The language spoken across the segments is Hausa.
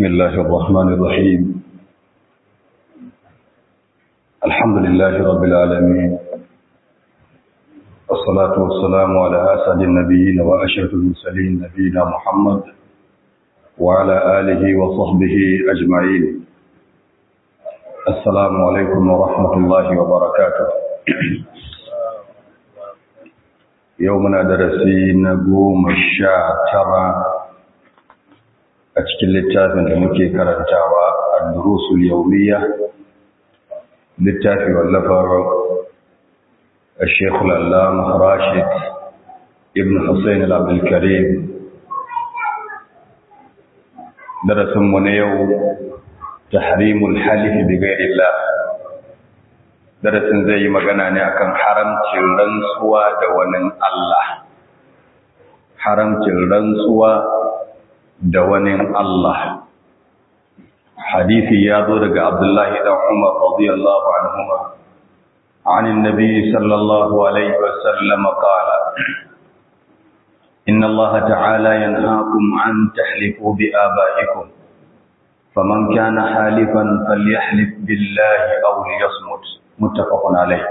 بسم الله الرحمن الرحيم الحمد لله رب العالمين والصلاة والسلام على أسعد النبيين وأشرف المرسلين نبينا محمد وعلى آله وصحبه أجمعين السلام عليكم ورحمة الله وبركاته يومنا درسي نقوم الشاعر a cikin littafin da muke karantawa a durusul yaumiya littafi wallafar الشيخ العلامة راشد ابن حسين العبدالكريم درس من يوم تحريم الحلف بغير الله درس زي magana ne akan haramcin rantsuwa da wani Allah haramcin rantsuwa da wani Allah. Hadithi ya zo daga Abdullahi ɗan Umar radiyallahu anhuma. عن النبي صلى الله عليه وسلم قال إن الله تعالى ينهاكم أن تحلفوا بآبائكم فمن كان حالفا فليحلف بالله أو ليصمت متفق عليه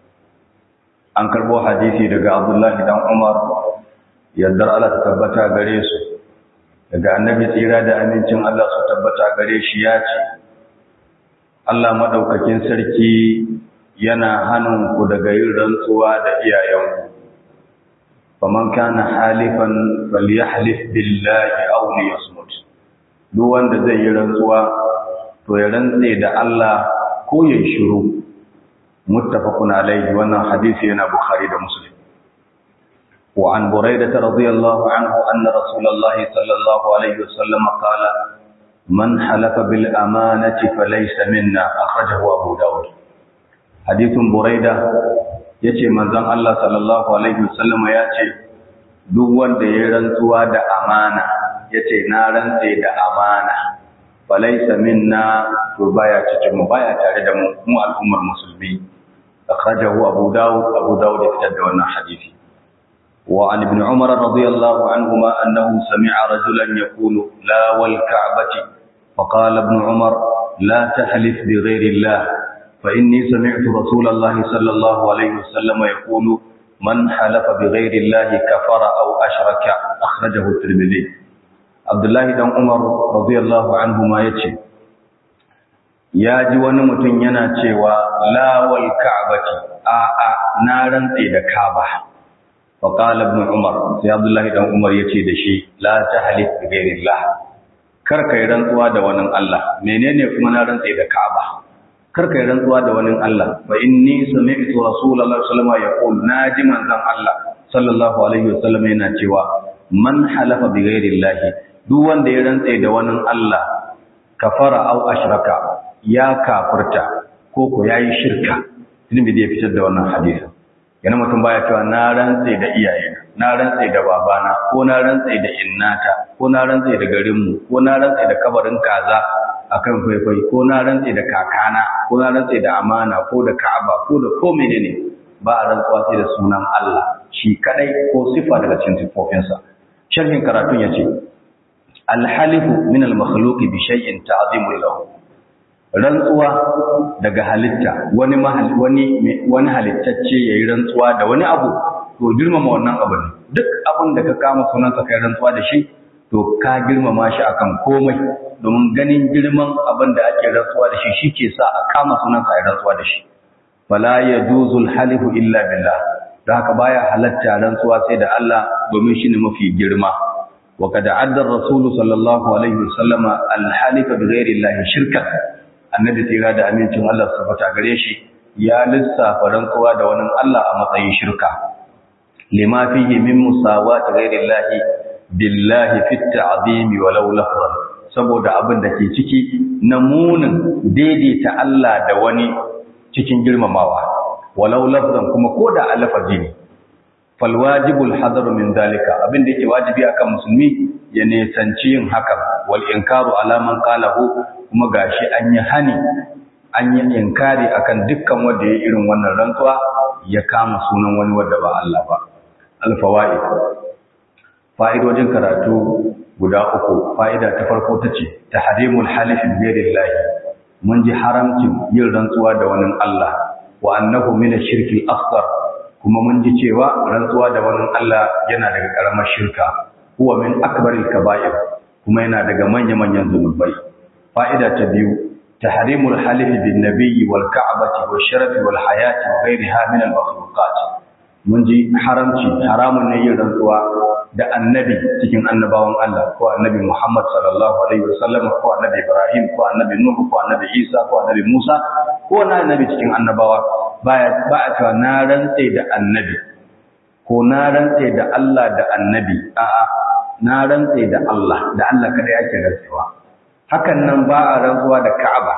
an karbo hadisi daga Abdullahi dan Umar yaddar Allah ta tabbata gare su daga annabi tsira da amincin Allah su tabbata gare shi ya ce Allah madaukakin sarki yana hannun ku daga yin rantsuwa da iyayenku faman kana halifan falyahlif billahi aw liyasmut duk wanda zai yi rantsuwa to ya rantse da Allah ko ya shiru muttafaqun alayhi wannan hadisi yana bukhari da muslim وعن بريدة رضي الله عنه أن رسول الله صلى الله عليه وسلم قال من حلف بالأمانة فليس منا أخرجه أبو داود حديث بريدة yace manzon Allah sallallahu alaihi wasallam ya ce duk wanda ya rantsuwa da amana yace na rantse da amana falaysa minna to baya cikin mu baya tare da mu mu al'ummar musulmi akhrajahu abu daud abu daud ya fitar da wannan hadisi وعن ابن عمر رضي الله عنهما أنه سمع رجلا يقول لا والكعبة فقال ابن عمر لا تحلف بغير الله فإني سمعت رسول الله صلى الله عليه وسلم يقول من حلف بغير الله كفر أو أشرك أخرجه الترمذي عبد الله بن عمر رضي الله عنهما يتي يا ji wani mutum yana cewa la wal ka'bati a a na rantse da ka'aba فقال ابن عمر sai Abdullahi dan Umar yace da shi la tahlif bi ghairillah kar kai rantsuwa da wani Allah menene kuma na rantsa da Ka'aba kar kai rantsuwa da wani Allah fa inni sami'tu rasulullahi sallallahu alaihi wasallam yaqul naji manzon Allah sallallahu alaihi wasallam yana cewa man halafa bi ghairillah duk wanda ya rantsa da wani Allah kafara au ashraka ya kafirta ko ko yayi shirka tun da ya fitar da wannan hadisin yana mutum baya cewa na rantse da iyayena na rantse da babana ko na rantse da innata ko na rantse da garinmu ko na rantse da kabarin kaza akan faifai ko na rantse da kakana ko na rantse da amana ko da ka'aba ko da ko menene ba a rantsuwa sai da sunan Allah shi kadai ko sifa daga cikin sifofinsa sharhin karatun yace al-halifu min al-makhluq bi shay'in ta'zimu lahu rantsuwa daga halitta wani wani wani halittacce yayi rantsuwa da wani abu to girmama wannan abu ne duk abin da ka kama sunansa kai rantsuwa da shi to ka girmama shi akan komai domin ganin girman abin da ake rantsuwa da shi shike sa a kama sunansa a rantsuwa da shi fala yajuzu halifu illa billah da haka baya halatta rantsuwa sai da Allah domin shine mafi girma wa kad adda ar-rasul sallallahu alaihi wasallama al-halifa bi ghairi Allah shirkan annabi tsira da amincin Allah su fata gare shi ya lissafa rantsuwa da wani Allah a matsayin shirka lima fihi min musawati ghairillahi billahi fi ta'zim walau lafzan saboda abin da ke ciki na munin daidaita Allah da wani cikin girmamawa walau lafzan kuma koda a lafazi ne fal wajibul hadaru min dalika abin da yake wajibi akan musulmi ya nesanci yin hakan wal inkaru ala man qalahu kuma gashi an yi hani an yi inkari akan dukkan wanda ya irin wannan rantsuwa ya kama sunan wani wanda ba Allah ba alfawaid fa'idojin karatu guda uku fa'ida ta farko ta ce ta harimul halifin berillahi mun ji haramcin yin rantsuwa da wani Allah wa annahu min shirkil asghar kuma mun ji cewa rantsuwa da wani Allah yana daga karamar shirka huwa min akbaril kaba'ir kuma yana daga manya-manyan zunubai fa'ida ta biyu tahrimul halif bin nabiyyi wal ka'bati wash sharafi wal hayati wa ghayriha min al makhluqat mun ji haramci haramun ne yin rantsuwa da annabi cikin annabawan Allah ko annabi Muhammad sallallahu alaihi wasallam ko annabi Ibrahim ko annabi Nuh ko annabi Isa ko annabi Musa ko na annabi cikin annabawa baya ba a cewa na rantse da annabi ko na rantse da Allah da annabi a'a na rantse da Allah da Allah kada yake rantsewa hakan nan ba a rantsuwa da Ka'aba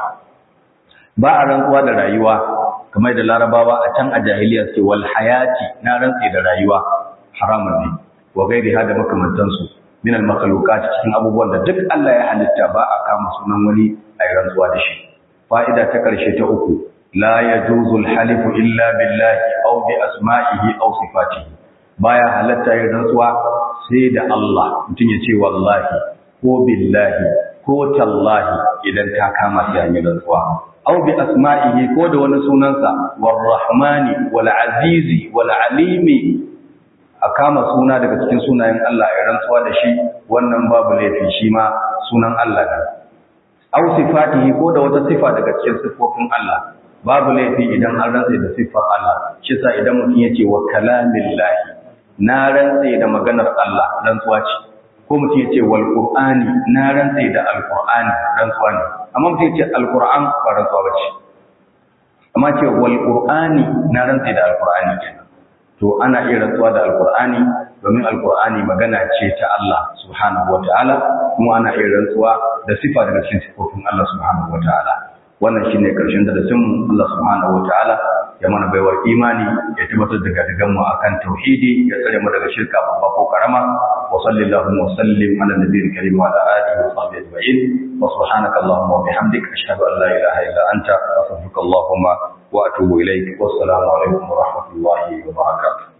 ba a rantsuwa da rayuwa kamar da Larabawa a can a jahiliya ce wal hayati na rantse da rayuwa haramun ne wa gairi hada makamantansu min al makhluqat cikin abubuwan da duk Allah ya halitta ba a kama sunan wani a rantsuwa da shi fa'ida ta karshe ta uku la yajuzu al halifu illa billahi aw bi asma'ihi aw sifatihi baya halatta yin rantsuwa sai da Allah mutum ya ce wallahi ko billahi ko tallahi idan ta kama sai an yi rantsuwa aw bi asma'ihi ko da wani sunansa warrahmani wal azizi wal alimi a kama suna daga cikin sunayen Allah ya rantsuwa da shi wannan babu laifi shi ma sunan Allah ne aw sifatihi ko da wata sifa daga cikin sifofin Allah babu laifi idan an rantsa da siffar Allah shi sa idan mutum yace wa kalamillahi na rantsa da maganar Allah rantsuwa ce ko mutum yace wal qur'ani na rantsa da alqur'ani rantsuwa ne amma mutum yace alqur'an ba rantsuwa bace amma ce wal qur'ani na rantsa da alqur'ani kenan to ana iya rantsuwa da alkur'ani domin alkur'ani magana ce ta Allah subhanahu wataala kuma ana iya rantsuwa da sifa daga cikin sifofin Allah subhanahu wataala wannan shine karshen darasin mu Allah subhanahu wataala ya mana baiwar imani ya tabbatar da gadigan mu akan tauhidi ya tsare mu daga shirka babba ko karama wa sallallahu wa sallim ala nabiyil karim wa ala alihi wa sahbihi ajma'in wa subhanaka allahumma wa bihamdika ashhadu an la ilaha illa anta astaghfiruka allahumma وأتوب إليك والسلام عليكم ورحمة الله وبركاته